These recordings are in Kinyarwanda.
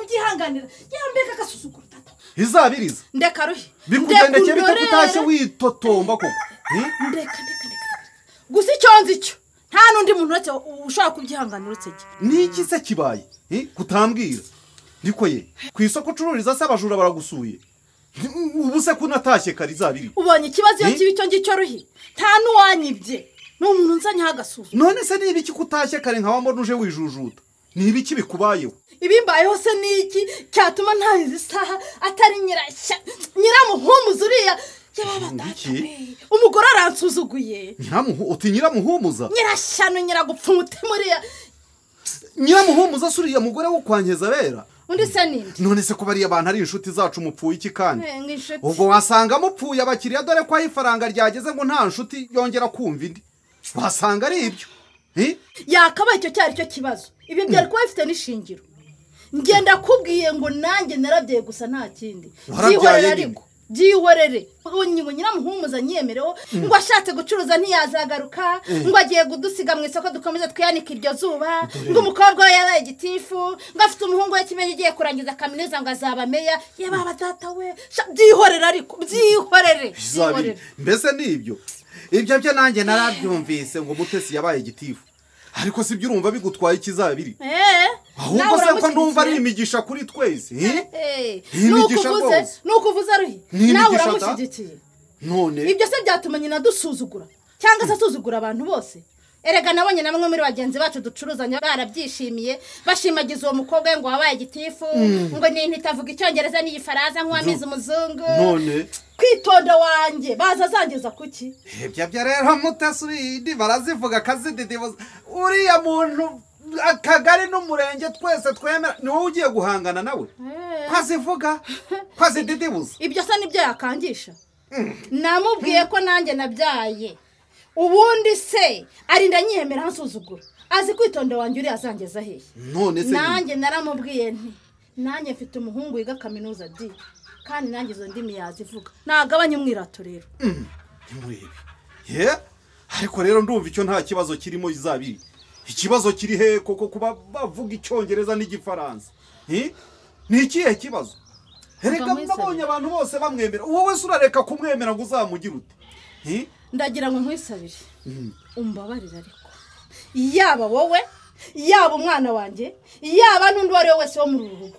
kuganira yewe mbega agasuzuguro tata izabiriza ndeka ruhe bikugenda cyane undorere. bitakutashye witotomba koko Hmm? ndeka ndeka ndeka ndeka. gusa icyo nzi cyo nta n'undi muntu uretse wowe ushobora kubyihanganira uretse jye ni iki se kibaye Eh, kutambwira niko ye ku isoko ucururiza se abajura baragusuye Ni- ubu se ko unatashye kare izabiri ubonye ikibazo iyo Eh? kiba icyo ngicyo ruhe nta n'uwanyibye ni umuntu nzanyeho agasuzuma none se ni ibiki kutashye kare nka wambona uje wijujuta ni ibiki bikubayeho ibimbayeho se ni iki cyatuma ntahize isaha atari nyirashya nyiramuhumuza uriya yababatata Iki? umugore aransuzuguye Nyiramuhu- uti nyiramuhumuza nyirashyano nyiragupfa umutima uriya nyiramuhumuza se uriya mugore wo kwa Nkeza-bera? undi se ninde none se ko bariya bantu ari inshuti zacu mupfuye iki kandi Eh, nk'inshuti ubwo wasanga mupfuye abakiriya dore ko aho ifaranga ryageze ngo nta nshuti yongera kumva indi wasanga ari ibyo Eh? yakabaye icyo cyari cyo kibazo ibi byari kuba bifite n'ishingiro ngenda kubwiye ngo nanjye narabyaye gusa nta kindi Warabyaye byihorere nyine. ariko byihorere ngo nyiramuhumuza nyiyemereho ngo ashatse gucuruza ntiyazagaruka ngo agiye kudusiga mu isoko dukomeze twiyanike iryo zuba ngo umukobwa we yabaye igitifu ngo afite umuhungu we kimenyi ugiye kurangiza kaminuza ngo azaba meya yaba data we sha- byihorere ariko byihorere zabiri byihorere mbese ni ibyo ibyo byo nanjye narabyumvise ngo mutesi yabaye igitifu ariko si byo urumva bigutwaye ikizabiri Eh, nawe ahubwo se ko numva ari uramushyigikiye? imigisha kuri twese eh? Eh, Iyi nuko migisha uvuze rwose. nuko uvuze aruhe Ni nawe imigisha ta? uramushyigikiye none ibyo se byatuma nyina dusuzugura cyangwa se asuzugura abantu bose erega nabonye na bamwe muri bagenzi bacu ducuruzanya barabyishimiye bashimagiza uwo mukobwa we ngo wabaye igitifu ngo ni intiti avuga icyongereza n'igifaransa nk'uwamize umuzungu none kwitonda wanjye baza azangeza kuki ibyo byo rero mutesi urindi barazivuga akazididibuza uriya muntu akagari n'umurenge twese twemera ni wowe ugiye guhangana nawe kwazivuga kwazididibuza ibyo se nibyo yakangisha namubwiye ko nanjye nabyaye ubundi se arinda nyiyemera ansuzugura azi kwitonda wanjye uriya azangeza hehe none se ni- nanjye naramubwiye nti nanjye mfite umuhungu wiga kaminuza di kandi nanjye izo ndimi yazivuga nagabanye umwirato rero ntimurebe ye ariko rero ndumva icyo nta kibazo kirimo izabiri ikibazo kiri he koko kuba bavuga icyongereza n'igifaransa Hi? ni ikihe kibazo Vuga reka muri nabonye Isabira. abantu bose bamwemera uwo wese urareka kumwemera ngo uzamugire ute Hi? ndagira ngo nkwisabire umbabarire ariko yaba wowe yaba umwana wanjye yaba n'undi uwo ari we wese wo muri uru rugo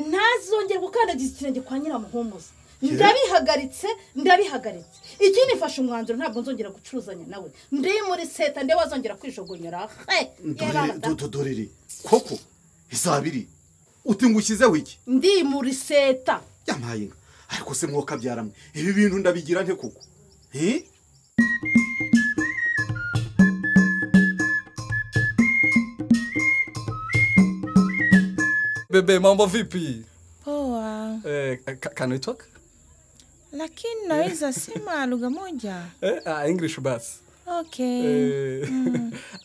ntazongere gukandagiza ikirenge kwa nyiramuhumuza ndabihagaritse ndabihagaritse ikindi mfashe umwanzuro ntabwo nzongera gucuruzanya nawe ndi muri seta nde wazongera kwijogonyora he Dore- do- do- dorere koko izabiri uti ngo ushyizeho iki ndi muri seta yamaye inka ariko se mwokabyara mwe ibi bintu ndabigira nte koko Hi? Bebe, mambo vipi? Poa, Eh, ca- can we talk? lakini naweza sema lugha moja. Eh, uh, English bas. Okay. Eh,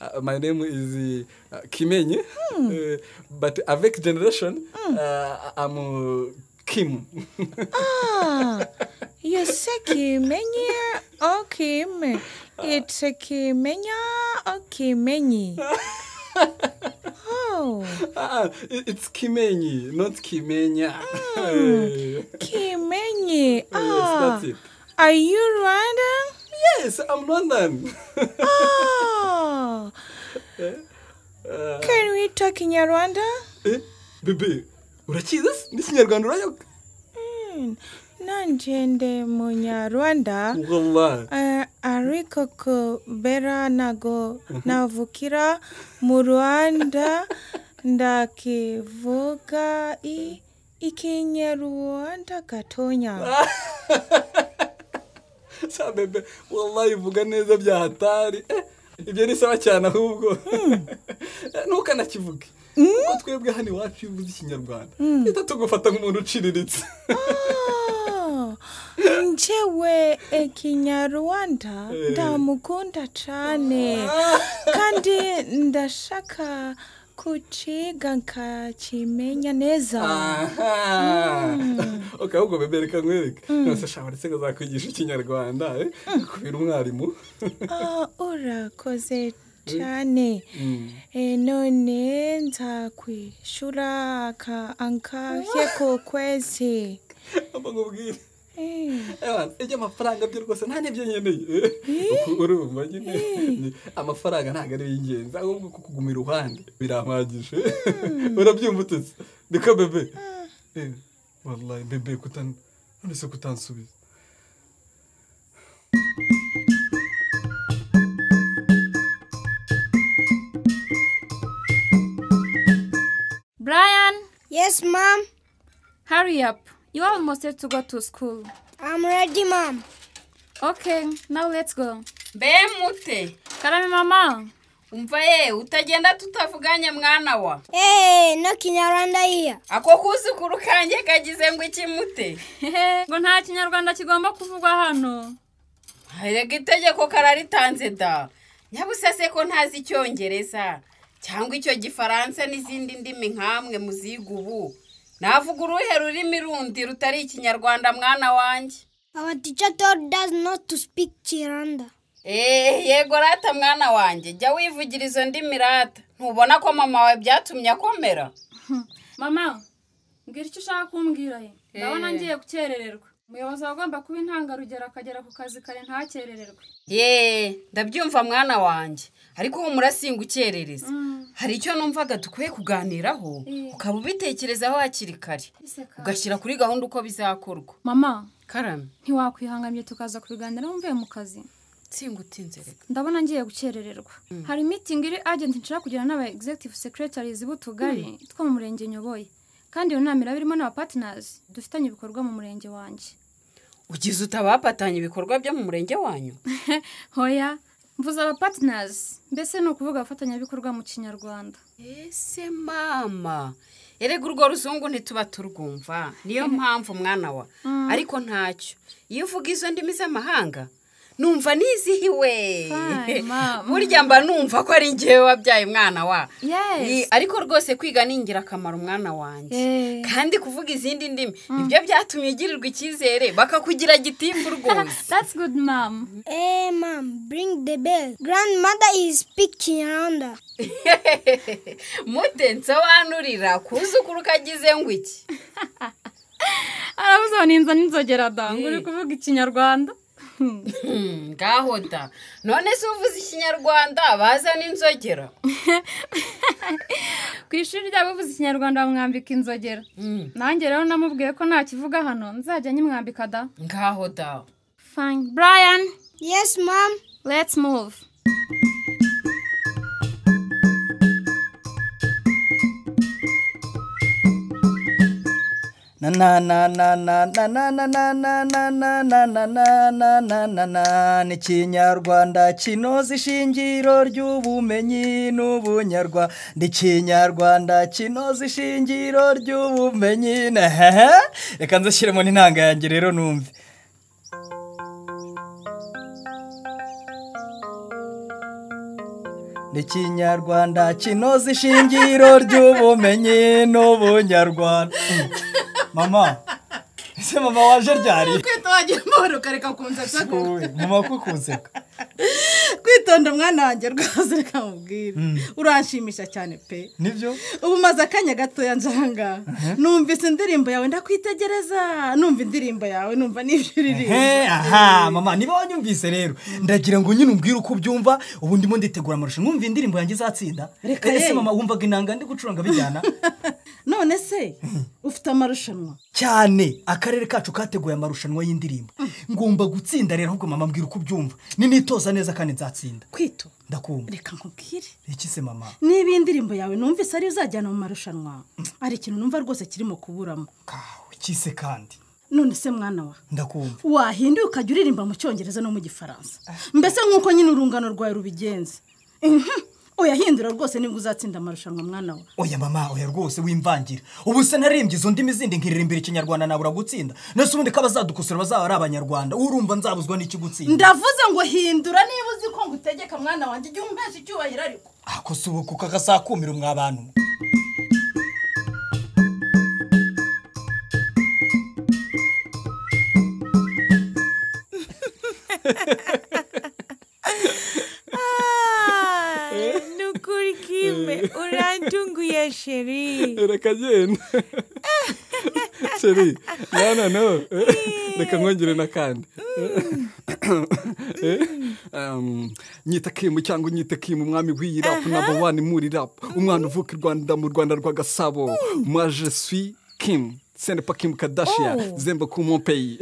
uh, my name is uh, Kimenye, Eh, but avec generation, uh, I'm uh, Kim. Ah, you say kimenye or kim? It's a kimenya or kimenyi? Oh, Ah, it- it's Kimenye, not Kimenya. Eh, kimenyi. Ah, that's it. are you Rwandan? yes, I'm London. Oh, uh, can we talk Kinyarwanda? eh, bebe, urakizi se? n'ikinyarwanda urayoka? Mm, nanje ndi munyarwanda Wallah. Eh, ariko kubera nago navukira mu rwanda ndakivuga i- ikinyarwanda gatonya sa bebe wallahi uvuga neza bya hatari Eh, ibyo ni sawa cyane ahubwo Eh, ntukanakivuge kuko twebwe hano iwacu iyo uvuze ikinyarwanda uhita tugufata nk'umuntu uciriritse Oh, njewe ikinyarwanda ndamukunda cyane kandi ndashaka kuciga nkakimenya neza aha ok ahubwo bebe reka nkwereke nose shamba ndetse ngo zakwigisha ikinyarwanda eh, kubera umwarimu Ah, urakoze cyane Eh, none nzakwishura ka ankahe ku kwezi nkubwire Eh. Ewana, ibyo amafaranga byo rwose nta n'ibyo nkeneye urumva nyine amafaranga ntabwo ariyo y'ingenzi ahubwo ko kuguma iruhande birampagije urabyumva utetse niko bebe Eh, wallahi bebe kutan none se kutansubiza Brian, Yes, mom. hurry up. You almost have to go to school. I'm ready, mom. Okay, now let's go. mbe mute Karame mama. umva ye utagenda tutavuganye mwana wa Hey, no Kinyarwanda here. ako kuzukuru kanjye kagize ngo iki mute Hehe, ngo nta kinyarwanda kigomba kuvugwa hano. erega itegeko kararitanze da nyabusase ko ntazi icyongereza cyangwa icyo gifaransa n'izindi ndimi nk'amwe muziga ubu navuga uruhe rurimi rundi rutari ikinyarwanda mwana wanjye Our teacher told us not to speak Chiranda. eee yego rata mwana wanjye jya wivugira izo ndimi rata ntubona ko mama wawe byatumye akomera Mama, mbwira icyo ushaka kumbwira ye. Ndabona ngiye gukerererwa. Umuyobozi agomba kuba intangarugero akagera ku kazi kare ntakerererwe. yeee ndabyumva mwana wanjye ariko humura singa ukerereza hari icyo numvaga dukwiye kuganiraho ukaba ubitekerezaho hakiri kare ugashyira kuri gahunda uko bizakorwa Mama, karame ntiwakwihangamye tukaza kubiganiraho mvuye mu kazi. nsinga utinze reka ndabona ngiye gukerererwa hari mitingi iri agenti nshaka kugira n'aba executive secretaries b'utugari two mu murenge nyoboye kandi iyo nama iraba irimo n'aba partners dufitanye ibikorwa mu murenge wanjye ugize utabapatanya ibikorwa byo mu murenge wanyu hoya mvuze aba partners mbese ni ukuvuga abafatanyabikorwa mu kinyarwanda ese mama erega urwo ruzungu ntituba turwumva niyo mpamvu mwana wa ariko ntacyo iyo uvuga izo ndimi z'amahanga numva nizihiwe Fine, mama. burya mba numva ko ari ngewe wabyaye mwana wa Yes. Ni- ariko rwose kwiga ni ingirakamaro mwana wanjye Eh. kandi kuvuga izindi ndimi nibyo byatumye ugirirwa icyizere bakakugira gitifu rwose that's good mom Hey, mom, bring the bell. Grandmother is speak Chiranda. mute nsobanurira kuzukuru ukagize ngo iki arabuze ngo ninza ninzogera dango uri kuvuga ikinyarwanda Hmm, ngaho da none se uvuze ikinyarwanda baza n'inzogera ku ishuri ryabo uvuze ikinyarwanda bamwambika inzogera nanjye rero namubwiye ko ntakivuga hano nzajya nyimwambika da ngaho da fine brian Yes, mom. Let's move. na na na na na na na na na na na na na na na na na na na ni ikinyarwanda kinoza ishingiro ry'ubumenyi n'ubunyarwanda ikinyarwanda kinoza ishingiro ry'ubumenyi na hehe reka nzashyiremo n'intanga yanjye rero numve ni ikinyarwanda kinoza ishingiro ry'ubumenyi n'ubunyarwanda mama ese mama waje ryari kwitondera amahoro ukareka kunsetsa Uy, mama kukunseka kwitonda umwana wanjye rwose reka mubwire uranshimisha cyane pe nibyo ubu maze akanya gatoya njanga numvise indirimbo yawe ndakwitegereza numva indirimbo yawe numva n'ibyo uririmba he aha mama niba wanyumvise rero ndagira ngo nyine umbwire uko ubyumva ubu ndimo nditegura amarushanwa mwumva indirimbo yanjye izatsinda Reka ese ye. mama wumvaga inanga ndi gucuranga bijyana none se ufite amarushanwa cyane akarere kacu kateguye amarushanwa y'indirimbo ngomba gutsinda rero ahubwo mama mbwira uko ubyumva ninitoza neza kandi nzatsinda kwito ndakumva reka nkubwire iki se mama niba indirimbo yawe numvise ariyo uzajyana mu marushanwa hari ikintu numva rwose kirimo kuburamo kawe iki se kandi none se mwana wa ndakumva wahinduye ukajya uririmba mu cyongereza no mu gifaransa mbese nk'uko nyine urungano rwawe rubigenza Mhm. uyahindura rwose niba uzatsinda amarushanwa mwana we oya mama oya rwose wimvangira ubu se narembye izo ndimi zindi nkiririmbira ikinyarwanda nabura gutsinda nese ubundi ko abazadukosora bazaba ari abanyarwanda urumva nzabuzwa n'iki gutsinda ndavuze ngo hindura niba uzi ko ngutegeka mwana wanjye igihe umpesha icyubahiro ariko ako si ubu kuko akasakumira mwa bantu mwe. Ah, reka genda sheri no no no reka nkongere n'akandi Um, nyita kimu cyangwa unyite kimu umwami w'iyi rapu namba wani muri rapu umwana uvuka i rwanda mu rwanda rwa gasabo mwa je suis kimu sende pa kimu kadashiya zemba ku mon pays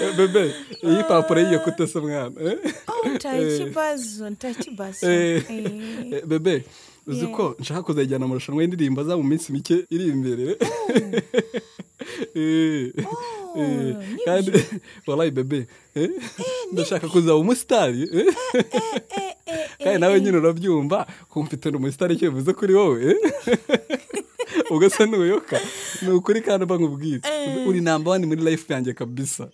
Eh, bebe iyi papuro y'iyo kutese mwana eh? Oh, nta kibazo nta kibazo Eh, Eh, eh, bebe uzi ko nshaka kuzajyana amarushanwa y'indirimbo za mu minsi mike iri imbere Eh, eh, kandi warayi bebe eh, ndashaka kuzaba umusitari eh, kandi nawe nyine urabyumva ko mfite ni umusitari icyo bivuze kuri wowe eh. ubwo se ntuyoka ni ukuri kandi uba nkubwire uri namba wani muri life yanjye kabisa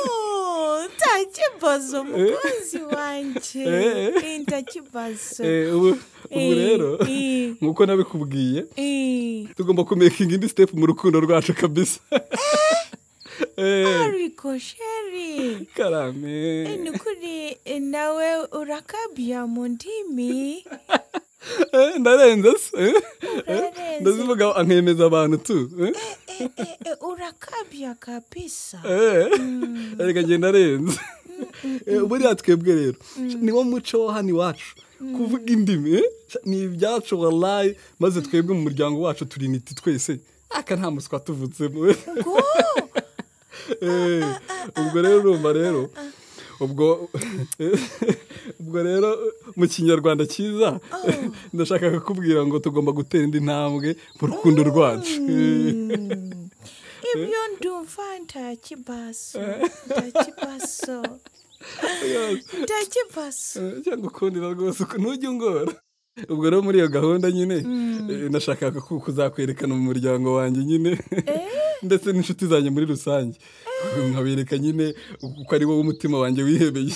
Oh, nta kibazo mukunzi wanjye Eh. Eh, nta kibazo Eh, ubu ubu Eh, rero eh. nk'uko nabikubwiye Eh, tugomba kumekinga indi sitepu mu rukundo rwacu kabisa Eh, ariko sheri Eh, karame ni ukuri eh, nawe urakabya mu ndimi Eh, ndarenze se Eh, Urarenze. ndazivuga ankemeza abantu tu Eh, Eh, eh, eh, urakabya kabisa eh, reka ngenda arenze Eh, buriya twebwe rero niwo muco wo hano iwacu kuvuga indimi eh, ni ibyacu walayi maze twebwe mu muryango wacu turi initi twese aka nta muswa tuvutsemo Eh, ubwo rero urumva rero ubwo ubwo rero mu kinyarwanda cyiza ndashaka kukubwira ngo tugomba gutera indi ntambwe mu rukundo rwacu ibyo ndumva nta kibazo nta kibazo nta kibazo Eh, cyangwa ukundira rwose uku- ntujye ungora ubwo rero muri iyo gahunda nyine eh, nashakaga ku- kuzakwerekana mu muryango wanjye nyine ndetse n'inshuti zanjye muri rusange nkabereka nyine uko ari wowe umutima wanjye wihebeye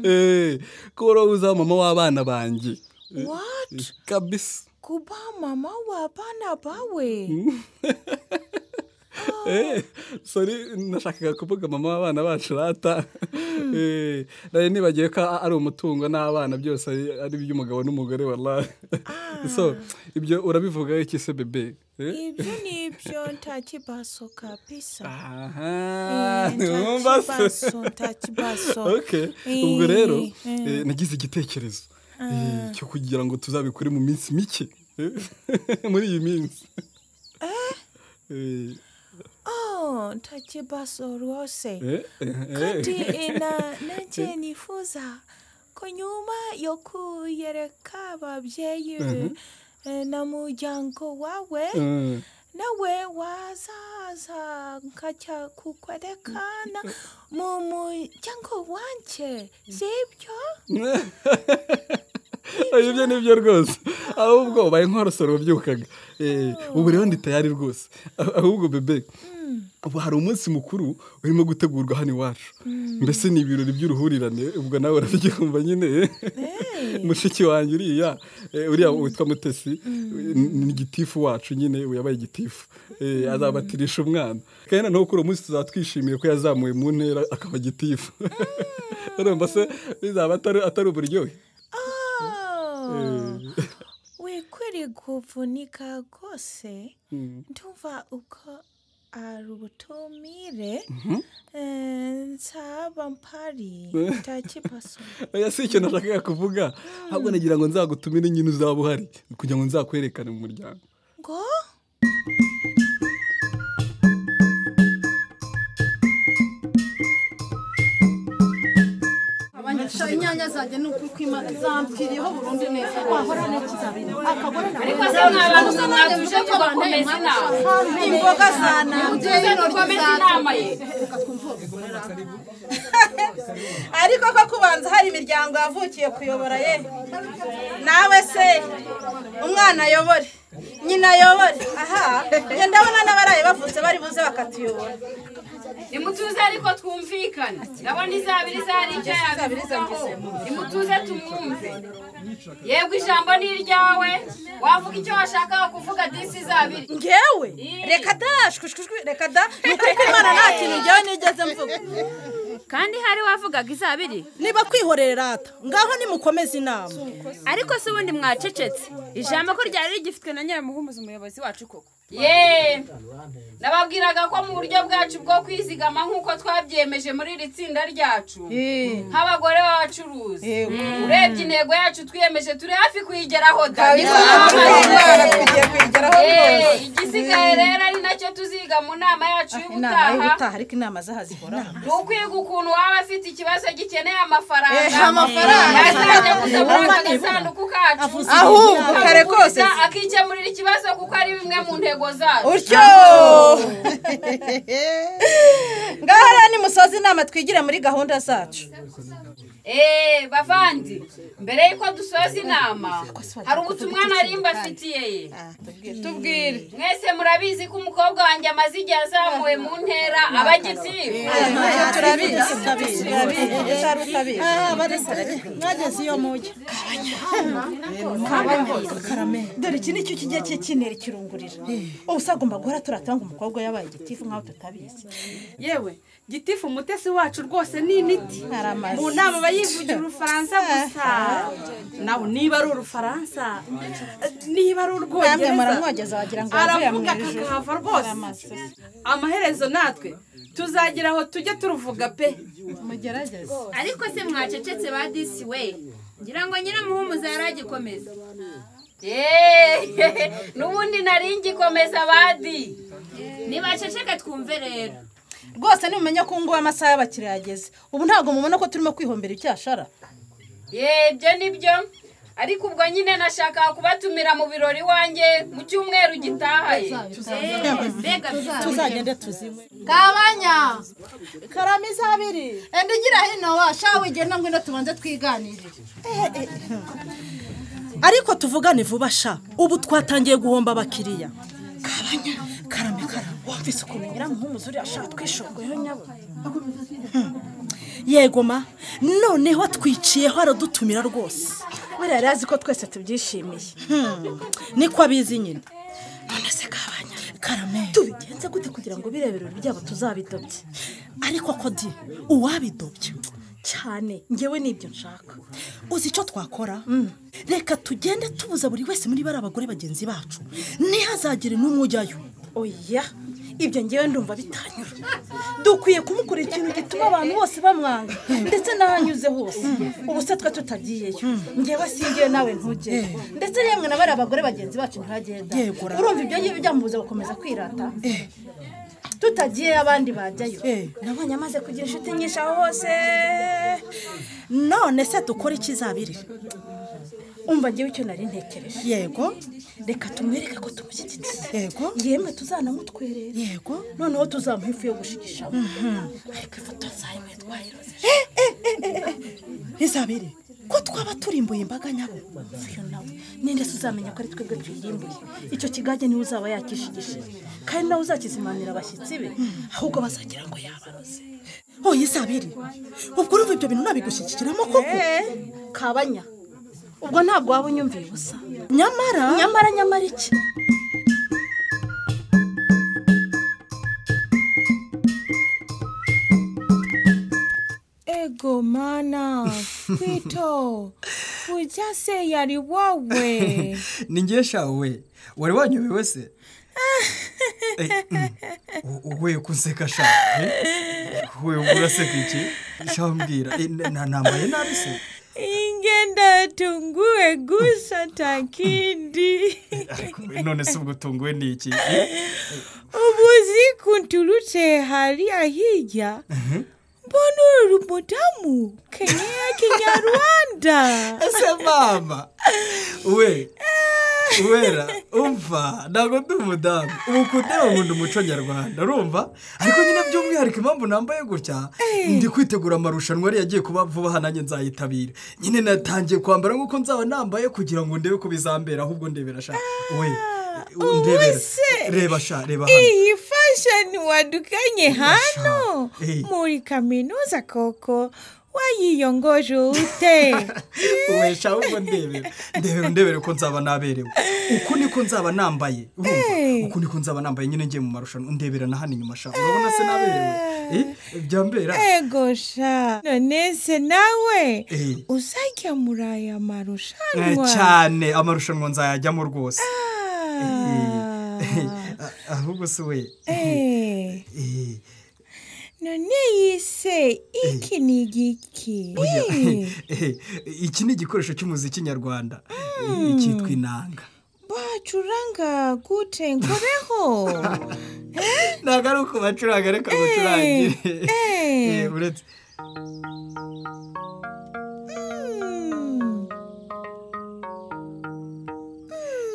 Eh, ko wowe uzaba mama w'abana banjye what kabisa kuba mama w'abana bawe Eh, sorry nashakaga kuvuga mama w'abana bacu rata Eh, nari nibagiye ko ari umutungo n'abana byose ari- ari iby'umugabo n'umugore wallahi so ibyo urabivuga iki se bebe Eh? ibyo nibyo nta kibazo kabisa aha Eh, ntiwumva nta se kibazo nta kibazo okay Eh, ubwo rero eh. eh, nagize igitekerezo eh, cyo kugira ngo tuzabikore mu minsi mike Eh, muri iyi minsi Eh, Oh, nta kibazo rwose eh, eh, eh. kandi ina nanjye nifuza ko nyuma yo kuyereka ababyeyi eh, na muryango wawe Eh. nawe wazaza nkajya kukwerekana mu muryango wanjye sibyo Oya, ibyo nibyo rwose ahubwo ubaye nk'uwarosora wabyukaga Eh, ubu rero ndi tayari rwose Ah- ahubwo bebe ubu hari umunsi mukuru urimo gutegurwa hano iwacu mbese ni ibirori by'uruhurirane ubwo nawe urabyumva nyine mushiki wanjye uriya eh, uriya witwa mutesi ni- ni igitifu wacu nyine ubu yabaye igitifu Eh, azabatirisha umwana kandi noneho kuri uwo munsi tuzatwishimiye ko yazamuwe mu ntera akaba igitifu urumva se bizaba atari atari uburyohe Oh, wikwiriye kuvunika rwose ndumva uko ari ubutumire eh, nzaba mpari nta kibazo oya si icyo nashakaga kuvuga ahubwo nagira ngo nzagutumire nyine uzaba uhari kugira ngo nzakwerekane mu muryango ngo abanyasha inyanya zanjye ni ukuri kw'imana zampfiriyeho burundu neza wahora ntakizabira akagore nawe ariko se mwa bantu mwe mwatuje ko bakomeza inama imboga za nanjye tuze dukomeze inama ye ariko ko kubanza hari imiryango yavukiye kuyobora ye nawe se umwana ayobore nyina ayobore aha njye ndabona n'abaraye bavutse bari buze bakatuyobora nimutuze ariko twumvikane ndabona izabiri izari icyo yabivugaho nimutuze tumwumve yego ijambo ni iryawe wavuga icyo washakaga kuvuga disi izabiri ngewe reka da shwishwishwi reka da ni ukuri ko imana nta kintu ngewe nigeze mvuga kandi hari wavugaga izabiri niba kwihorera rata ngaho nimukomeze inama ariko se ubundi mwacecetse ijambo ko ryari rigifitwe na nyiramuhumuza umuyobozi wacu koko yeee nababwiraga ko mu buryo bwacu bwo kwizigama nk'uko twabyemeje muri iri tsinda ryacu nk'abagore b'abacuruzi urebye intego yacu twiyemeje turi hafi kuyigeraho da Yeee, igisigaye rero ari nacyo tuziga mu nama yacu inama y'ubutaha y'ubutaha ariko inama zahazihora ni ukwiga ukuntu waba afite ikibazo gikeneye amafaranga Eh, amafaranga. yazajya gusa muri aka Amafaranga. gasanduku kacu Ahubwo, kare kose. akakuguriza, akikemurira ikibazo kuko ari bimwe mu ntego zacu utyo ngaho rero nimusoza inama twigire muri gahunda zacu eee bavandi mbere y'uko dusoza inama hari ubutumwa nari mbafitiye ye tubwire mwese murabizi ko umukobwa wanjye amaze igihe azamuwe mu ntera aba agitifu turabizi turabizi utari utabizi mwageze iyo mujyi dore iki nicyo kijya cye kinera ikirungurira ubu se agomba guhora turatanga umukobwa yabaye igitifu nk'aho tutabizi yewe gitifu umutesi wacu rwose ni initi Aramaze. mu nama aba yivugira urufaransa gusa nawe niba ari urufaransa eh, niba ari namwe urwongereza muramwogeza wagira ngo yavuye mu aravuga ijuru kakahava rwose amaherezo natwe tuzagira aho tujya turuvuga pe mugerageze ariko se mwacecetse ba disi we ngira ngo nyiramuhumuza yari agikomeza yeee n'ubundi nari ngikomeza abandi ntibaceceke twumve rero rwose nimumenye ko ubu ngubu amasaha y'abakiriya yageze ubu ntabwo mubona ko turimo kwihombera icyashara yeee ibyo ni byo ariko ubwo nyine nashakaga kubatumira mu birori iwanjye mu cyumweru gitaha ye Eh, mbega byiza tuzagende tuzimwe kabanya karame izabiri enda ugira hino wa shawe igenda ngwino tubanze twiganirire ariko tuvugane vuba sha ubu twatangiye guhomba abakiriya karame karame wumvise ukuntu nyiramuhumuza uriya sha twishogoyeho nyabo yego ma noneho twiciyeho aradutumira rwose buriya yari azi ko twese tubyishimiye Hmm, niko abizi nyine none se kabanya karame tubigenze gute kugira ngo biriya birori byabo tuzabidobye ariko ko di uwabidobye cyane ngewe nibyo nshaka uzi icyo twakora reka tugende tubuza buri wese muri bari abagore bagenzi bacu ntihazagire n'umwe ujyayo oya ibyo ngewe ndumva bitanyura dukwiye kumukora ikintu gituma abantu bose bamwanga ndetse n'ahanyuze hose ubu se twe tutagiyeyo ngewe singewe nawe ntugere ndetse yemwe na bariya bagore bagenzi bacu ntibagenda Yego, ra. urumva ibyo ngibyo byamubuza gukomeza kwirata tutagiye abandi bajyayo Eh. nabonye amaze kugira inshuti nyinshi aho hose none se dukora ikizabiri umva ngewe icyo nari ntekereje yego reka tumwereke ko tumushyigikira yego yemwe tuzanamutwerera yego noneho tuzamuha ifu yo gushigishamo ariko ifoto nzayimwe twayiroze izabiri ko twaba turimbuye imbaga nyabo uyu nawe ninde se uzamenya ko ari twebwe tuyirimbuye icyo kigage niwe uzaba yakishigishije kandi nawe uzakizimanira abashyitsi be ahubwo bazagira ngo yabaroze oya izabiri ubwo urumva ibyo bintu nabigushyigikiramo koko kabanya ubwo ntabwo waba unyumviye ubusa nyamara nyamara nyamara iki Ego mana, kwito, ujase yari wawe. ni ngiye shawe wari wanyobewe wese Eh, mm. U- we kunseka shawe Eh, we uraseka iki shawe mbwira Eh, na- na- nambaye nabi se Ingenda tungue gusa takindi. Ariko, eh, none se ubwo tunguwe ni iki Eh, Ubuzi kuntulute hali ahija. Mbona uri mudamu Kenya Kinyarwanda. ese mama we wera umva ntabwo ndi umudamu ubu kundeba nkunda umuco nyarwanda urumva ariko nyine by'umwihariko impamvu nambaye gutya ndi kwitegura amarushanwa yari yagiye kuba vuba aha nanjye nzayitabira nyine natangiye kwambara nk'uko nzaba nambaye kugira ngo ndebe ko bizambera ahubwo ndebera sha we ndebera se. reba sha reba hano iyi fashoni wadukanye hano Eh. muri kaminuza koko wayiyongoje ute ubesha ahubwo ndebera ndebera ndebera uko nzaba naberewe uku niko nzaba nambaye urumva? Hey. uku niko nzaba nambaye nyine ngiye mu marushanwa ndebera na hano inyuma shaka urabona se naberewe Eh, byambera ego sha none se nawe Eh. uzajya muri aya Eh, marushanwa cyane amarushanwa nzayajyamo rwose Eh, ah, ahubwo se we Eh. Eh, none yise iki ni igiki oya, Eh, eh, iki ni igikoresho cy'umuziki nyarwanda Eh, Hmm. cyitwa inanga bacuranga gute nkoreho ntabwo ari uko bacuranga ariko Eh, bacurangire eh. Eh, uretse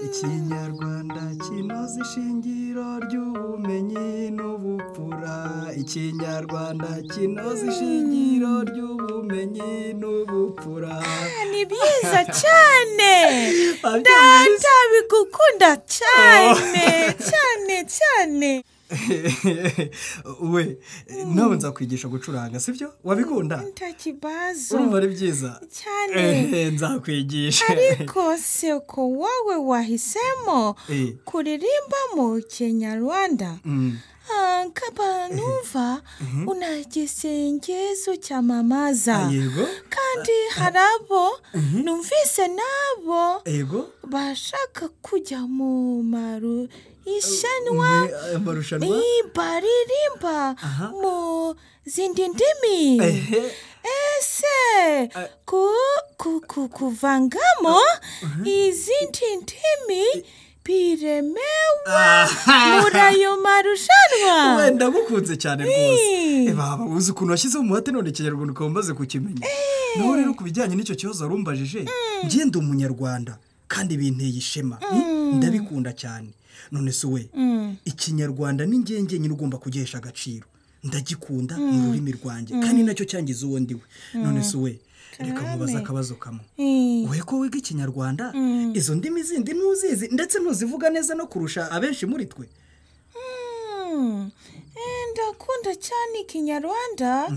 ikinyarwanda kinoze ishingiro ry'ubumenyi n'ubupfura ikinyarwanda kinoze ishingiro ry'ubumenyi n'ubupfura ni byiza cyane Babyamuzi. data bigukunda cyane cyane cyane we nawe nzakwigisha gucuranga sibyo wabikunda ntakibazo urumva ari byiza cyane Eh, nzakwigisha ariko seko wowe wahisemo Eh. kuririmba mu kinyarwanda Mm. Ah, kaba numva una gisengezo cyamamaza Ah, yego. kandi hari abo numvise n'abo yego bashaka kujya mu maru ishanwa Eh, amarushanwa? Eh, baririmba mu zindi ndimi ese ku- ku- ku- kuvangamo izindi ndimi biremewe muri ayo marushanwa wenda ngukunze cyane rwose Eh. Eh, baba uzi ukuntu washyizeho umuhate none ikinyarwanda ukaba umaze kukimenya nawe rero ku bijyanye n'icyo kibazo warumbajije njye ndi umunyarwanda kandi binteye ishema Mm, ndabikunda cyane none se we Mm. ikinyarwanda ni njye nyine ugomba kugihesha agaciro ndagikunda ni Mm. ururimi rwanjye Mm. kandi nacyo cyangiza uwo ndiwe none Mm. se we reka Cyane. nkubaza akabazo kamwe Eh. wowe ko wiga ikinyarwanda Mm. izo ndimi zindi ntuzizi ndetse ntuzivuga neza no kurusha abenshi muri twe Mm. Eh, ndakunda cyane ikinyarwanda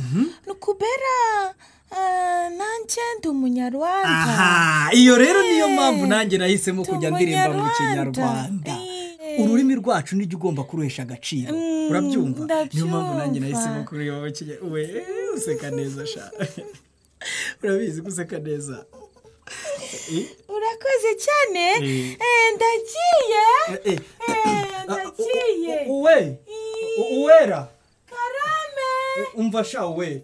nukubera ah, nanjye ndi umunyarwanda aha iyo rero niyo mpamvu nanjye nahisemo kujya ndirimba mu kinyarwanda ururimi rwacu nijya ugomba kuruhesha agaciro Mm, urabyumva niyo mpamvu nanjye ndabyumva. nahisemo kureba mu kinyarwanda we useka neza sha urabizi guseka neza Eh, urakoze cyane Eh. Eh, ndagiye eh, Eh, ndagiye uwe u- uwera karame umva sha we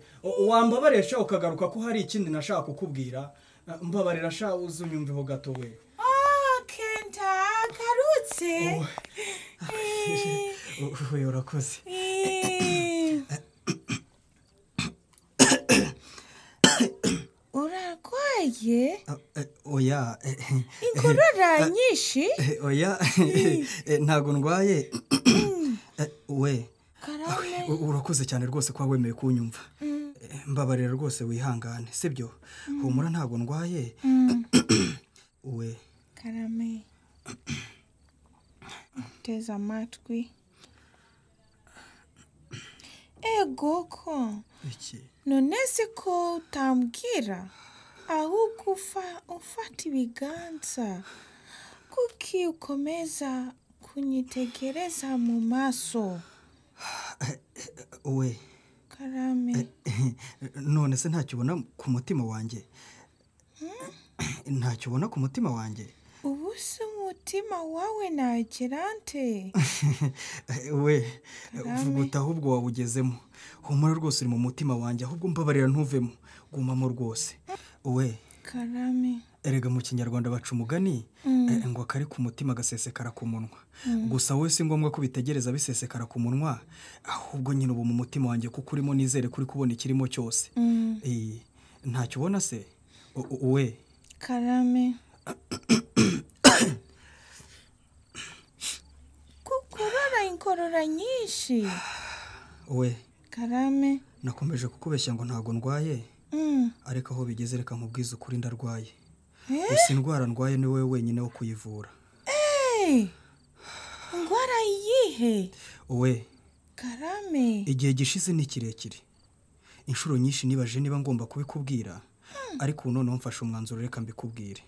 wambabarira sha ukagaruka ko hari ikindi nashaka kukubwira mbabarira sha uzunyumveho gato we Ah, kenda karutse we urakoze urarwaye oya eh, eh, inkorora nyinshi eh, oya eh, ntabwo ndwaye Eh, we karame u- urakoze cyane rwose kuba wemeye kunyumva Mm, Eh, mbabarira rwose wihangane sibyo Mm. humura ntabwo ndwaye mm, we karame teze amatwi ego ko iki none se ko utambwira ahubwo ufa- ufata ibiganza kuki ukomeza kunyitegereza mu maso we karame none se ntacyo ubona ku mutima wanjye ntacyo ubona ku mutima wanjye ubu se umutima wawe nagera nte we Karame. vuga uti ahubwo wawugezemo humura rwose uri mu mutima wanjye ahubwo mbabarira ntuvemo gumamo rwose we karame erega mu kinyarwanda baca umugani Mm. eh, ngo akari ku mutima gasesekara ku munwa Mm. gusa wowe si ngombwa ko bitegereza bisesekara ku munwa ahubwo nyine ubu mu mutima wanjye kuko urimo nizere ko uri kubona ikirimo cyose Mm. Eh, ntacyo ubona se U- u- we karame kukurora inkorora nyinshi we karame nakomeje kukubeshya ngo ntabwo ndwaye Mm. ariko aho bigeze reka nkubwize ukuri ndarwaye Eh? gusa indwara ndwaye ni wowe wenyine wo kuyivura Eh, indwara yihe we karame igihe gishize ni kirekire inshuro nyinshi nibajije niba ngomba kubikubwira ariko ubu noneho mfashe umwanzuro reka mbikubwire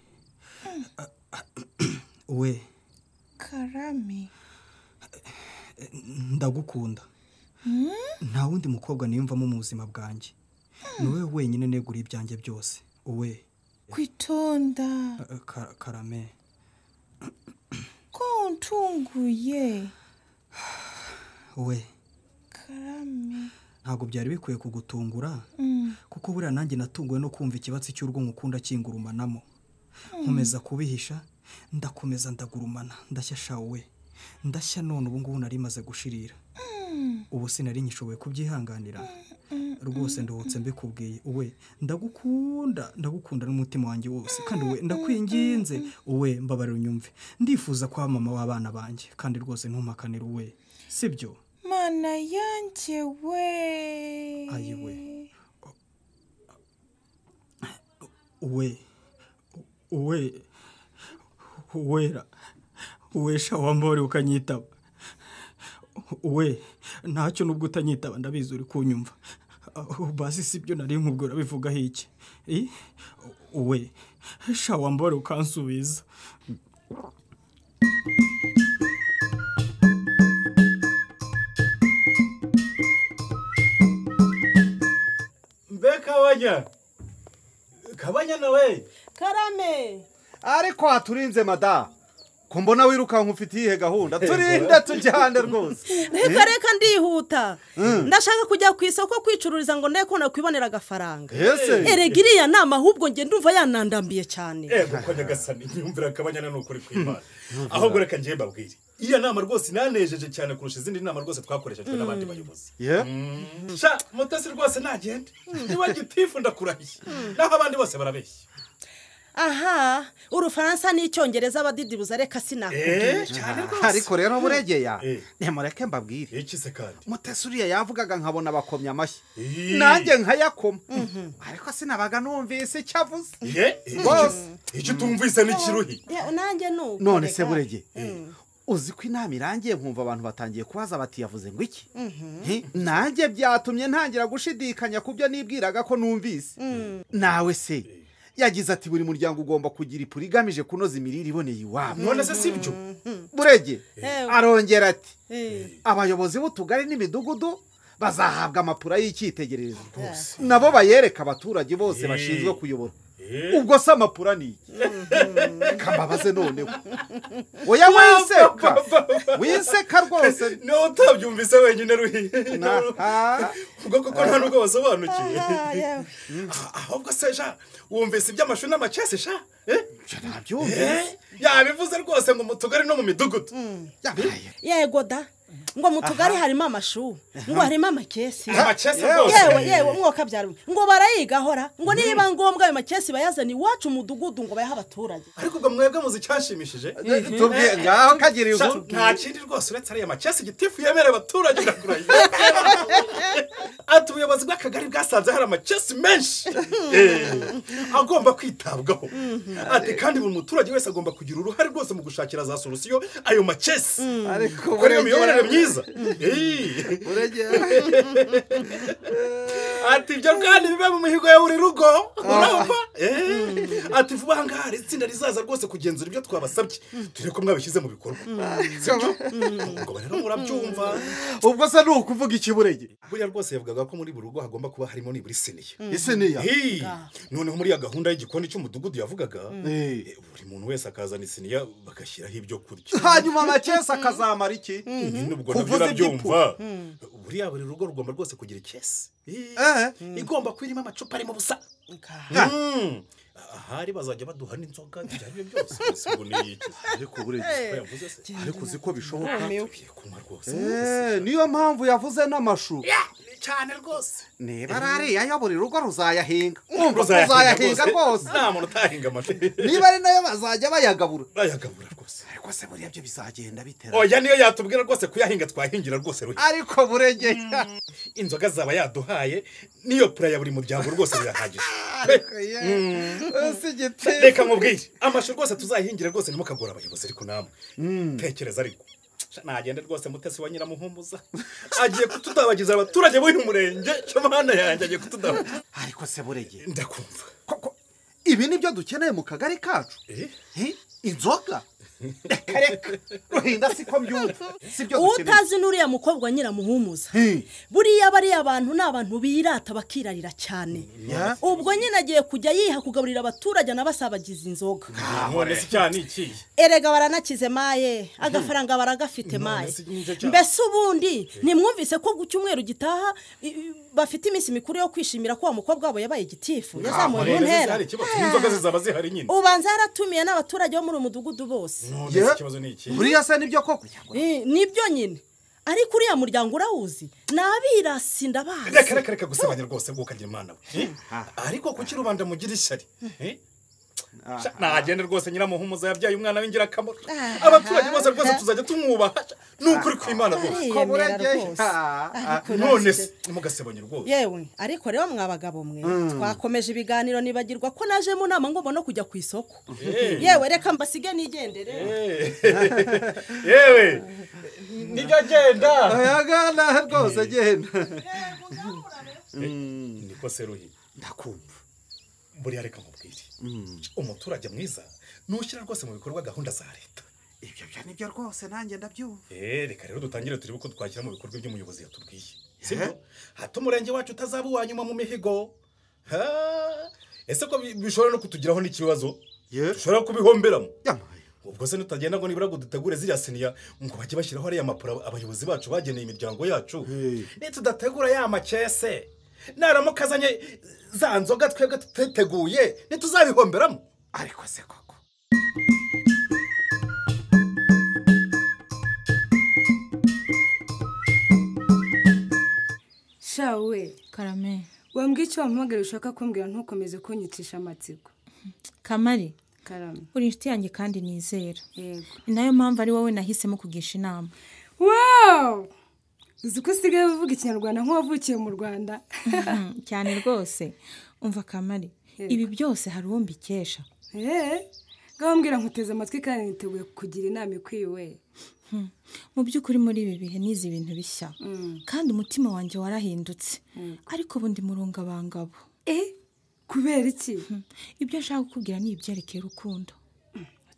we karame ndagukunda nta wundi mukobwa niyumvamo mu buzima bwanjye ni wowe wenyine neguriye ibyanjye byose uwe kwitonda Ka- karame ko untunguye we karame ntabwo byari bikwiye kugutungura Mm. kuko buriya nanjye natunguwe no kumva ikibatsi cy'urwo nkukunda kingurumanamo Mm. nkomeza kubihisha ndakomeza ndagurumana ndashya shawe ndashya none ubu ngubu nari maze gushirira Mm. ubu sinari ngishoboye kubyihanganira rwose nduhutse mbikubwiye uwe ndagukunda ndagukunda n'umutima wanjye wose kandi uwe ndakwinginze uwe mbabarira unyumve ndifuza kuba mama w'abana banjye kandi rwose ntumpakanire uwe sibyo mana yanjye we ayiwe uwe uwe uwera uwe sha wambore ukanyitaba uwe ntacyo nubwo utanyitaba ndabizi uri kunyumva Ah, basi si byo nari nkubwo urabivugaho iki I? uwe sha wambore ukansubiza mbe kabanya kabanya nawe karame ariko haturinze madamu ko mbona wirukanka ufite iyihe gahunda turinde tujyane rwose reka reka ndihuta Mm. ndashaka kujya ku isoko kwicururiza ngo ndebe ko nakwibonera agafaranga Ese? erega iriya nama ahubwo njye ndumva yanandambiye cyane ego ko nyagasani nyumvira kabanya na nukuri kw'imana ahubwo reka njye mbabwire iriya nama rwose inanejeje cyane kurusha izindi nama rwose twakoreshejwe n'abandi bayobozi Mm. sha mutasi rwose nagende niba gitifu ndakurahiye naho abandi bose barabeshya aha urufaransa n'icyongereza abadidibuza reka Eh, sinakubwira ariko rero buregeya nimureke mbabwire iki se kandi mutesi uriya yavugaga nkabona abakomye amashyi nanjye nkayakoma ariko sinabaga numvise icyo avuze bose icyo utumvise n'ikiruhi nanjye nuko none reka. se burege Mm. uzi ko inama irangiye nkumva abantu batangiye kubaza bati yavuze ngo iki Mhm. He, nanjye byatumye ntangira gushidikanya ku byo nibwiraga ko numvise Mm. nawe se yagize ati buri muryango ugomba kugira ipuri igamije kunoza imirire iboneye iwabo none se si byo burege Ewe. arongera ati Eh. abayobozi b'utugari n'imidugudu bazahabwa amapura y'icyitegererezo nabo bayereka abaturage bose Eh. bashinzwe kuyobora Eh. ubwo se amapura ni iki kambabaze noneho oya wiseka wiseka rwose niba utabyumvise wenyine ruhi ubwo kuko nta nubwo wasobanukiwe ahubwo se sha wumvise iby'amashuri n'amacese sha Eh? Eh? yabivuze rwose ngo mu tugari no mu midugudu yego da ngo mu tugari harimo amashu ngo harimo amakesi Amakesi rwose. yewe yewe mwoka byarumwe ngo barayigahora ngo niba ngombwa ayo makesi bayazane iwacu mu mudugudu ngo bayahe abaturage ariko ubwo mwebwe muzi icyashimishije tubwiye, ngaho kagira Sha, inkuru. nta kindi rwose uretse ariya macesi gitifu yemerera abaturage irakurahiye ati ubuyobozi bw'akagari bwasanze hari amacesi menshi Eh, agomba kwitabwaho ati kandi buri muturage wese agomba kugira uruhare rwose mu gushakira za solusiyo ayo macesi Ariko kuko niyo burengera. miyoborere myiza ati ibyo kandi bibe mu mihigo ya buri rugo urumva Eh, ati vuba aha ngaha hari itsinda rizaza rwose kugenzura ibyo twabasabye turi ko mwabishyize mu bikorwa sibyo ubwo rero murabyumva ubwo se ni ukuvuga ikiburege buriya rwose yavugaga ko muri buri rugo hagomba kuba harimo nibura isiniya Mm. Isiniya? Hey, Ah. noneho muri ya gahunda y'igikoni cy'umudugudu yavugaga Mm. eh, buri muntu wese akazana isiniya bagashyiraho ibyo kurya hanyuma amacesi akazamara iki nubwo nabyo kuvuza urabyumva iby'ipu. Mm. buriya buri rugo rugomba rwose kugira ikesi igomba kuba irimo amacupa arimo ubusa Mm. ahari bazajya baduha n'inzoga bijyanye byose mbese ubu ni iki ariko buriya Ko yavuze se? ariko uzi ko bishoboka Tugiye kunywa rwose Eh, niyo mpamvu yavuze n'amashu cyane rwose niba ari ariya yo buri rugo ruzayahinga Urumva umva uzayahinga uzayahinga rwose rwose nta muntu utahinga amafi niba ari nayo bazajya bayagabura bayagabura rwose ariko se buriya byo bizagenda bitera oya niyo yatubwira rwose kuyahinga twahingira rwose ruhe ariko burengera inzoga zaba yaduhaye niyo pura ya buri muryango rwose birahagije Mm. reka mubwire amashu rwose tuzayihingira rwose ntimukagora abayobozi ariko namwe tekereza ariko nagenda rwose mutesi wa nyiramuhumuza agiye kutudabagiza abaturage b'uyu murenge camana yanjye agiye kutudabagiza ariko se burege ndakumva ibi ni byo dukeneye mu kagari kacu Eh? inzoga reka reka ruhinda siko mbyumva sibyo utazi n'uriya mukobwa nyiramuhumuza buriya bariya bantu ni abantu birata bakirarira cyane Ya. ubwo nyine agiye kujya yiha kugaburira abaturage anabasabagiza inzoga none se icyaha ni ikihe erega baranakize maye agafaranga baragafite maye si njye cyane. mbese ubundi ntimwumvise ko ku cyumweru gitaha i- i- bafite iminsi mikuru yo kwishimira ko wa mukobwa wabo yabaye igitifu yazamuwe mu ntera inzoga zizaba zihari nyine ubanza yaratumiye n'abaturage bo muri uyu mudugudu bose None se ikibazo ni iki buriya se nibyo koko Eh, nibyo nyine ariko uriya muryango urawuzi ni abirasi ndabazi reka reka reka gusebanya rwose bwo ukagira imana we Eh? ariko kuki rubanda mugira ishyari Eh? Sha, nagende rwose nyiramuhumuza yabyaye umwana w'ingirakamaro abaturage bose rwose tuzajya tumwubaha ni ukuri ku imana rwose Ariyemera Ko burege. rwose. Ariko none naze. se ntimugasebanye rwose yewe ariko rero mwa bagabo mwe Mm. twakomeje ibiganiro nibagirwa ko naje mu nama ngomba no kujya ku isoko Eh. yewe reka mbasige nigendere yewe nijya genda yagana rwose genda niko seruhi ndakumva buriya reka nkubwire umuturage mwiza nushyira rwose mu bikorwa gahunda za leta ibyo byo nibyo rwose nanjye ndabyumva Eh, reka rero dutangire turebe ko twashyira mu bikorwa by'umuyobozi yatubwiye sibyo hato umurenge wacu utazaba uwa nyuma mu mihigo Ha! ese ko bi- bishobora no kutugiraho n'ikibazo dushobora kubihomberamo ubwo se nutagenda ngo nibura ngo dutegure ziriya siniya ngo bajye bashyiraho ariya mapuro abayobozi bacu bageneye imiryango yacu nitudategura ya makese naramuka azanye za nzoga twebwe tuteteguye ntituzabihomberamo ariko se koko shawe karame wambwira icyo wampamagara ushaka kumbwira ntukomeze kunyicisha amatsiko kamari karame uri inshuti yanjye kandi nizera yego ni nayo mpamvu ari wowe nahisemo kugisha inama wow uzi ko usigaye uvuga ikinyarwanda nk'uwavukiye mu rwanda Mhm, cyane rwose umva kamari Yego. ibi byose hari uwo mbikesha eee ngaho mbwira nkuteze amatwi kandi niteguye kugira inama ikwiye we Hmm. mu by'ukuri muri ibi bihe nize ibintu bishya kandi umutima wanjye warahindutse ariko ubu ndi murungabangabo eh kubera iki ibyo nshaka kukubwira ni ibyerekeye urukundo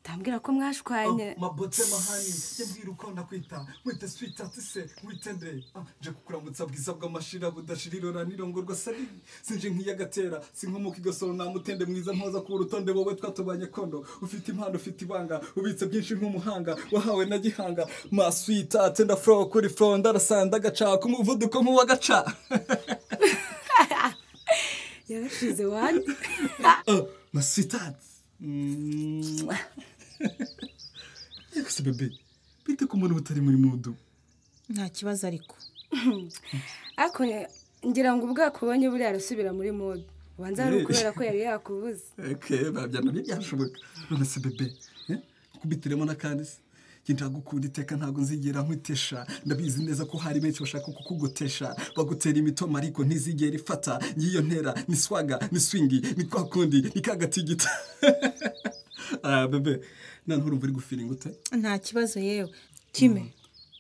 utambwira ko mwashwanye mabotse mahani yabwira uko nakwita wite switi atise witende Ah, nje kukuramutsa bwiza bw'amashira budashira irora nirongorwa sari sinje nk'iyagatera sinkomoka igasoro nta mutende mwiza mpoza ku rutonde wowe twatubanye kondo ufite impano ufite ibanga ubitse byinshi nk'umuhanga wahawe na gihanga maswiti atenda furo kuri furo ndarasanda agacaka umuvuduko nk'uw'agaca yarashize wani Oh, masitati. Ariko se bebe, bite ku muntu utari muri mudu? nta kibazo ariko ariko ngira ngo ubwakubonye buriya arasubira muri mode ubanza ari Eh. ukubera ko yari yakubuze Okay, babya nabyo byashoboka. None se bebe, eh? kubitiremo n'akandi se? Njye ndagukunda iteka ntabwo nzigera nkutesha ndabizi neza ko hari benshi bashaka kukugotesha bagutera imitoma ariko ntizigera ifata ngiyo ntera ni swaga ni swingi ni kwa kundi ni ka gatigita ah, bebe nanone urumva uri gufiringa ute nta kibazo yewe kime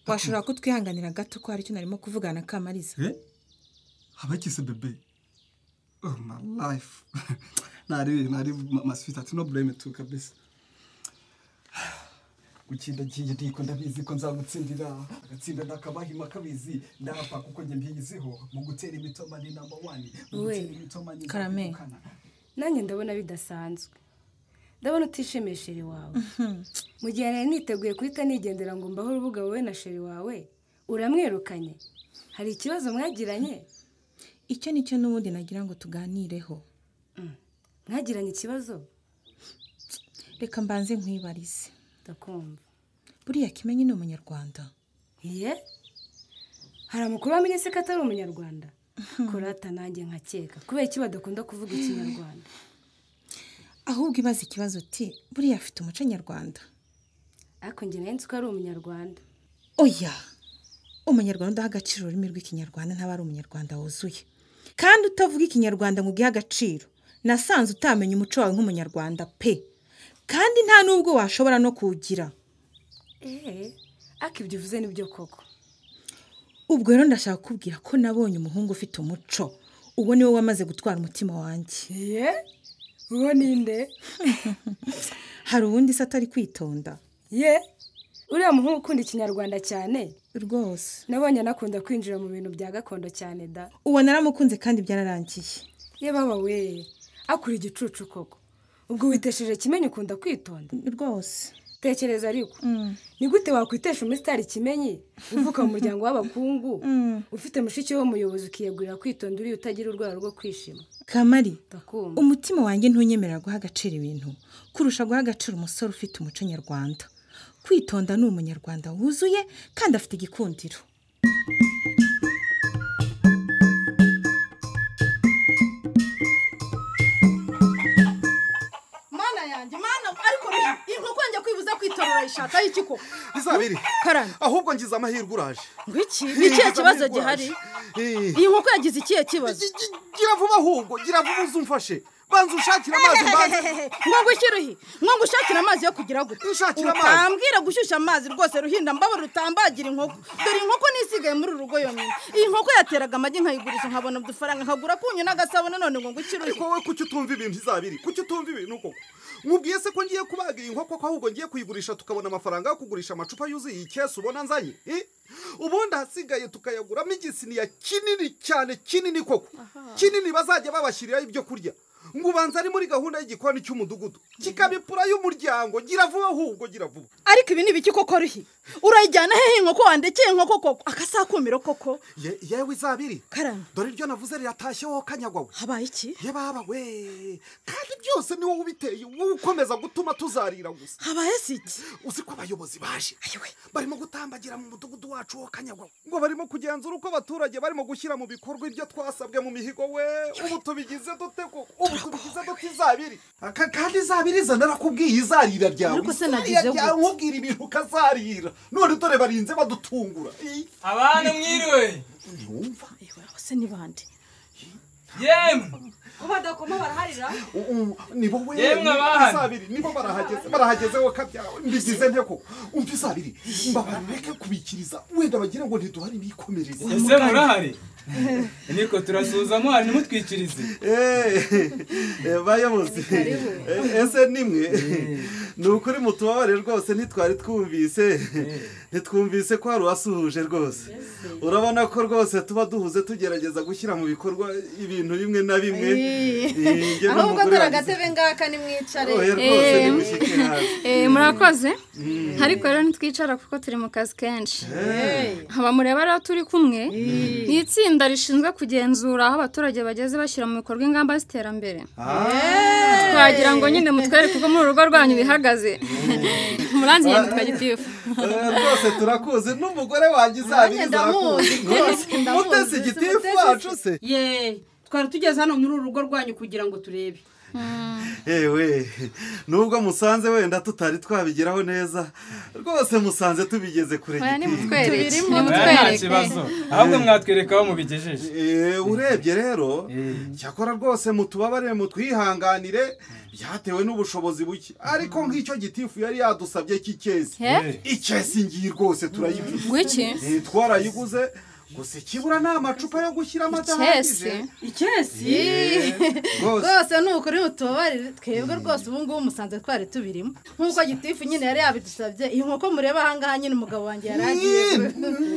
washobora kutwihanganira gato ko hari icyo narimo kuvugana na kamariza Eh? abakise bebe oh my life nari nari maswita ati no blame tu kabisa gukinda giye ndiko ndabizi ko nzagutsindira agatsinda nakabahima kabizi ndapfa kuko njye mbiyiziho mu gutera imitoma ni number one mu We, gutera imitoma ni Karame. nzagukana. nanjye ndabona bidasanzwe ndabona utishimiye sheri wawe mu gihe nari niteguye guhita nigendera ngo mbaho urubuga wowe na sheri wawe uramwirukanye hari ikibazo mwagiranye icyo ni cyo n'ubundi nagira ngo tuganireho mwagiranye ikibazo reka mbanze nkwibarize ndakumva buriya kimenyi ni umunyarwanda iye hari amakuru wamenye se ko atari umunyarwanda kurata nanjye nkakeka kubera iki badakunda kuvuga ikinyarwanda ahubwo ibaza ikibazo uti buriya afite umuco nyarwanda ariko njye nari nzi ko ari umunyarwanda oya umunyarwanda udaha agaciro ururimi rw'ikinyarwanda ntaba ari umunyarwanda wuzuye kandi utavuga ikinyarwanda ngo ugihe agaciro nasanze utamenya umuco wawe nk'umunyarwanda pe kandi nta n'ubwo washobora no kuwugira eee ariko ibyo uvuze nibyo koko ubwo rero ndashaka kukubwira ko nabonye umuhungu ufite umuco uwo niwe wamaze gutwara umutima wanjye ye uwo ninde hari uwundi se atari kwitonda ye uriya muhungu ukunda ikinyarwanda cyane rwose nabonye anakunda kwinjira mu bintu bya gakondo cyane da uwo naramukunze kandi byararangiye ye baba we akura igicucu koko ubwo witesheje kimenyi ukunda kwitonda rwose tekereza ariko ni gute wakwitesha umusitari kimenyi uvuka mu muryango w'abakungu ufite mushiki w'umuyobozi ukiyegurira kwitonda uriya utagira urwara rwo kwishima kamari ndakumva umutima wanjye ntunyemerera guha agaciro ibintu kurusha guha agaciro umusore ufite umuco nyarwanda kwitonda ni umunyarwanda wuzuye kandi afite igikundiro mana yanjye mana ariko rero inkoko njya kwibuza kwitorera ishaka y'iki koko izaba iri karani ahubwo ngize amahirwe uraje ngwiki ni ikihe kibazo gihari iyi nkoko yagize ikihe kibazo gira vuba ahubwo gira vuba uze umfashe banza ushakire amazi mbanze ngo ngushyire uhi ngo ngushakire amazi yo kugira gute Nshakira amazi. utambwira gushyushya amazi rwose ruhinda mbabara utambagira inkoko dore inkoko ni isigaye muri uru rugo yonyine iyi nkoko yateraga amagi nkayiguriza nkabona udufaranga nkagura kunyu n'agasabo nanone ngo ngushyire uhi ariko wowe kuki utumva ibintu izabiri kuki utumva ibintu koko nkubwiye se ko ngiye kubaga iyi nkoko ko ahubwo ngiye kuyigurisha tukabona amafaranga yo kugurisha amacupa yuzuye iyi kesi ubona nzanye Eh? ubundi ahasigaye tukayaguramo igisiniya kinini cyane kinini koko kinini bazajya babashyiriraho ibyo kurya ngo ubanza ari muri gahunda y'igikoni cy'umudugudu kikabipura y'umuryango gira vuba ahubwo gira vuba ariko ibi ni ibiki koko ruhi urayijyana hehe inkoko wandekeye inkoko koko akasakumiro koko Ye- yewe izabiri karani dore iryo navuze riratashye wowe kanyagwawe habaye iki ye baba we kandi byose ni wowe ubiteye wowe ukomeza gutuma tuzarira gusa habaye si iki uzi ko abayobozi baje barimo gutambagira mu mudugudu wacu wo kanyagwawe ngo barimo kugenzura uko abaturage barimo gushyira mu bikorwa ibyo twasabwe mu mihigo we ubu tubigize dute koko ubu tubigize dute izabiri Aka- kandi izabiri iza narakubwiye izarira ryawe Ariko se izarira nagize gute? ryawe, nkubwira ibintu ukazarira none dore barinze badutungura abana mwiriwe ntumva bose ni bande yemwe badakoma baraharira ni wowe Yemwe abana. izabiri nibo barahageze barahageze wowe kabyawe mbigize nte ko umva izabiri mbabareke kubikiriza wenda bagira ngo ntiduhari bikomereze ese murahari niko turasuhuza muhari ntimutwikirize bayobozi Karibu. ese nimwe ni ukuri mutubabare rwose ntitwari twumvise ntitwumvise ko hari uwasuhuje rwose urabona ko rwose tuba duhuze tugerageza gushyira mu bikorwa ibintu bimwe na bimwe Eh, njye ahubwo n'umugore dore wanjye- agatebe ngaka nimwicare Oya, rwose Eh, nimushyike hasi. eh, murakoze ariko rero ntitwicara kuko turi mu kazi kenshi aba mureba rero turi kumwe ni itsinda rishinzwe kugenzura aho abaturage bageze bashyira mu bikorwa ingamba z'iterambere twagira ngo nyine mutwereke uko muri urugo rwanyu bihagaze muranzi ngenda twagitifu Eh, rwose turakuzi n'umugore wanjye izabiri ndamuzi, rwose ndamuzi. mutesi igitifu wacu se ye twari tugeze hano muri uru rugo rwanyu kugira ngo turebe ewe nubwo musanze wenda tutari twabigeraho neza rwose musanze tubigeze kure Oya, gitifu. nimutwereke, Tubirimo. Oya, nta kibazo ahubwo mwatwereka aho mubigejeje Eh, urebye rero cyakora rwose mutubabare mutwihanganire byatewe n'ubushobozi buke ariko nk'icyo gitifu yari yadusabye cy'ikezi He? ikezi ngiyi rwose turayiguze Ngwiki? Eh, twarayiguze gusa ikibura ni amacupa yo gushyiramo adahagije ikesi Rwose. rwose ni ukuri mutubabarire twebwe rwose ubu ngubu musanze twari tubirimo nk'uko gitifu nyine yari yabidusabye iyi nkoko mureba aha ngaha nyine umugabo wanjye yari agiye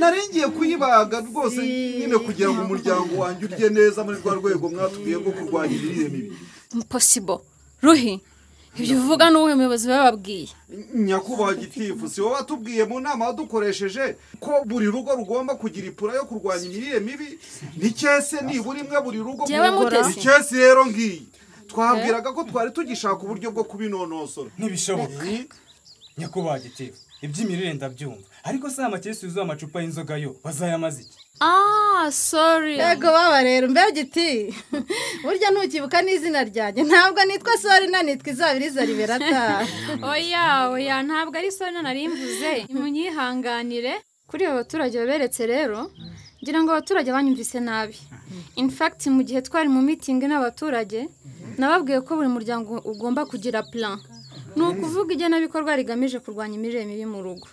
narengiye kuyibaga rwose nyine kugira ngo umuryango wanjye urye neza muri rwa rwego mwatubwiye rwo kurwanya imirire mibi imposibo ruhi ibyo uvuga ni uwuhe muyobozi bababwiye nyakubahwa gitifu si wowe watubwiye mu nama wadukoresheje ko buri rugo rugomba kugira ipura yo kurwanya imirire mibi ni cyese nibura imwe buri rugo Jyewe Mutesi. ni cyese rero ngiyi twabwiraga ko twari tugishaka uburyo bwo kubinonosora ntibishoboka nyakubahwa gitifu iby'imirire ndabyumva ariko si amakesi yuzuye amacupa y'inzoga yo bazayamaze iki ah sorry yego baba rero mbe giti burya ntukibuka n'izina ryanjye ntabwo nitwa sori na nitwa izabiriza riberata oya oya ntabwo ari soni narimbuze munyihanganire kuri abo baturage baberetse rero ngira ngo abaturage banyumvise nabi in fact mu gihe twari mu mitingi n'abaturage nababwiye ko buri muryango ugomba kugira plan ni ukuvuga igenabikorwa rigamije kurwanya imirire mibi mu rugo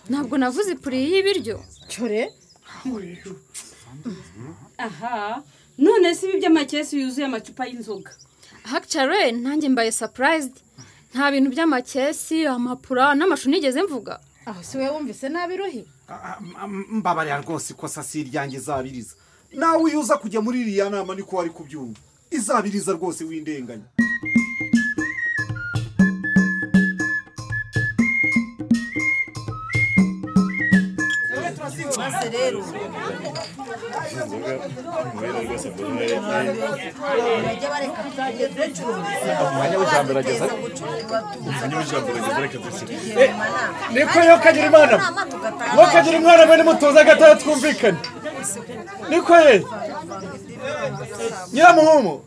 ntabwo navuze ipuri y'ibiryo cyore aha none si ibi by'amakesi yuzuye amacupa y'inzoga hakicare nanjye mbaye sapurayizidi nta bintu by'amakesi amapura n'amashu nigeze mvuga aho si wowe wumvise nabi ruhi mbabarira rwose ikosa si iryanjye izabiriza nawe iyo uza kujya muri iriya nama niko wari kubyumva izabiriza rwose w'indenganya niko yo kagira imana yo kagira imana mwene mutuza agatara twumvikane niko ye nyiramuhumu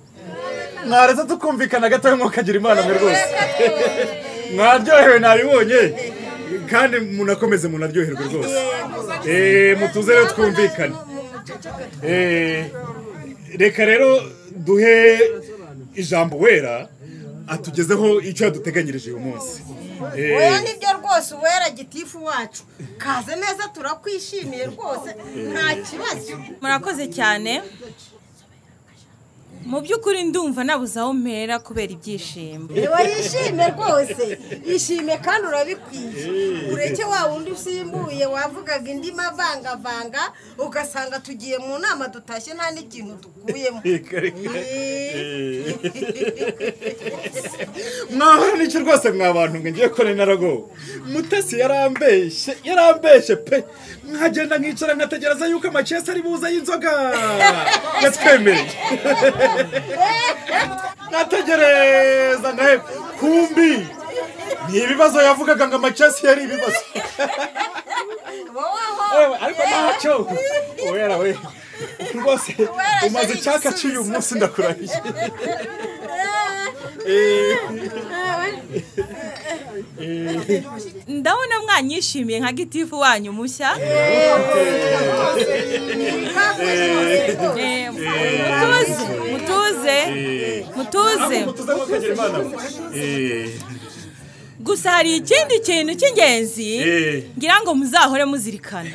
mwaretse tukumvikana gatoya mwokagira imana mwe rwose mwaryohewe nabibonye kandi munakomeze munaryoherwe rwose Eh, mutuze rero twumvikane Eh, reka rero duhe ijambo wera atugezeho icyo yaduteganyirije uyu munsi Eh, oya nibyo rwose uwera gitifu wacu kaze neza turakwishimiye rwose nta kibazo murakoze cyane mu by'ukuri ndumva nabuze aho mpera kubera ibyishimo niba yishime rwose yishime kandi urabikwiye ureke wa wundi usimbuye wavugaga indi mavangavanga ugasanga tugiye mu nama dutashye nta n'ikintu dukuyemo mwahora n'icyo rwose mwa bantu mwe ngiye kone naragowe mutesi yarambeshye yarambeshye pe mwagenda nkicara nkategereza yuko amacesi ari buze y'inzoga yatwemereye nategereza nawe kumbi ni ibibazo yavugaga ngo amacesi yari ibibazo Ewe, ariko ntacyo wera we rwose umaze icyaka cy'uyu munsi ndakurahiye Eh, eh. ndabona mwanyishimiye nka gitifu wanyu mushya Eh, mutuze mutuze mutuze Eh, gusa hari ikindi kintu cy'ingenzi Eh. ngira ngo muzahore muzirikana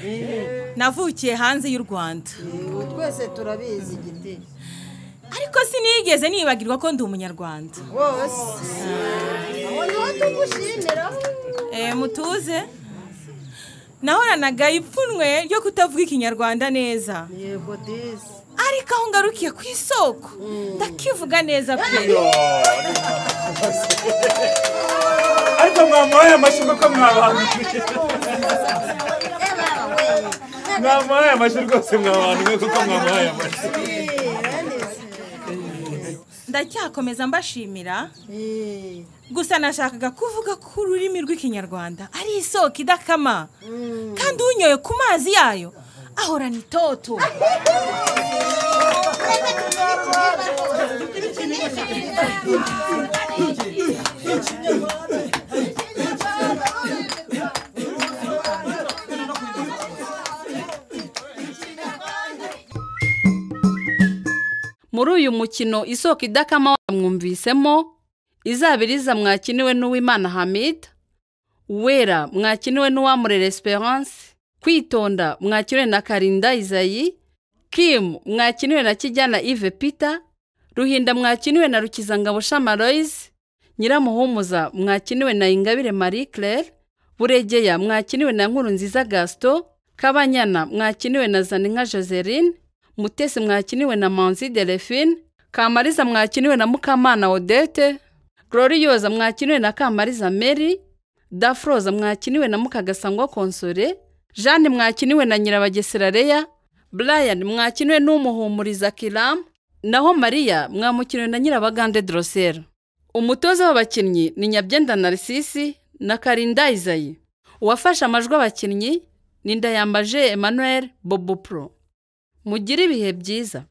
navukiye hanze y'u rwanda ubu twese turabizi giti ariko sinigeze nibagirwa ko ndi umunyarwanda rwose aho niho tugushimira Eh, mutuze nahoranaga ipfunwe ryo kutavuga ikinyarwanda neza yego disi ariko aho ngarukiye ku isoko ndakivuga neza pe ariko mwamuhaye amashyi kuko mwabantu mwamuhaye amashyi rwose mwabantu mwe kuko mwamuhaye amashyi ndacyakomeza mbashimira gusa nashakaga kuvuga ko ururimi rw'ikinyarwanda ari isoko idakama kandi unyoye ku mazi yayo ahorana itoto muri uyu mukino isoko idakama mwumvisemo izabiriza mwakiniwe n'uwimana hamida wera mwakiniwe n'uwamurera esperance kwitonda mwakiniwe na karinda izayi kimu mwakiniwe na kijyana ive pita ruhinda mwakiniwe na rukizangabo shamaroyizi nyiramuhumuza mwakiniwe na ingabire marie claire buregeya mwakiniwe na nkurunziza gaston kabanyana mwakiniwe na zaninka joseline mutesi mwakiniwe na manzi delphine kamariza mwakiniwe na mukamana odete gloriyoza mwakiniwe na kamariza mary dafroza mwakiniwe na mukagasangwa konsore jeanne mwakiniwe na nyirabagesera leya brian mwakiniwe n'umuhumuriza kiram naho mariya mwamukiniwe na nyirabagande drosera umutoza w'abakinnyi ni nyabyenda narisisi na karinda izayi uwafashe amajwi abakinnyi ni ndayambaje emmanuel bobopro mugire ibihe byiza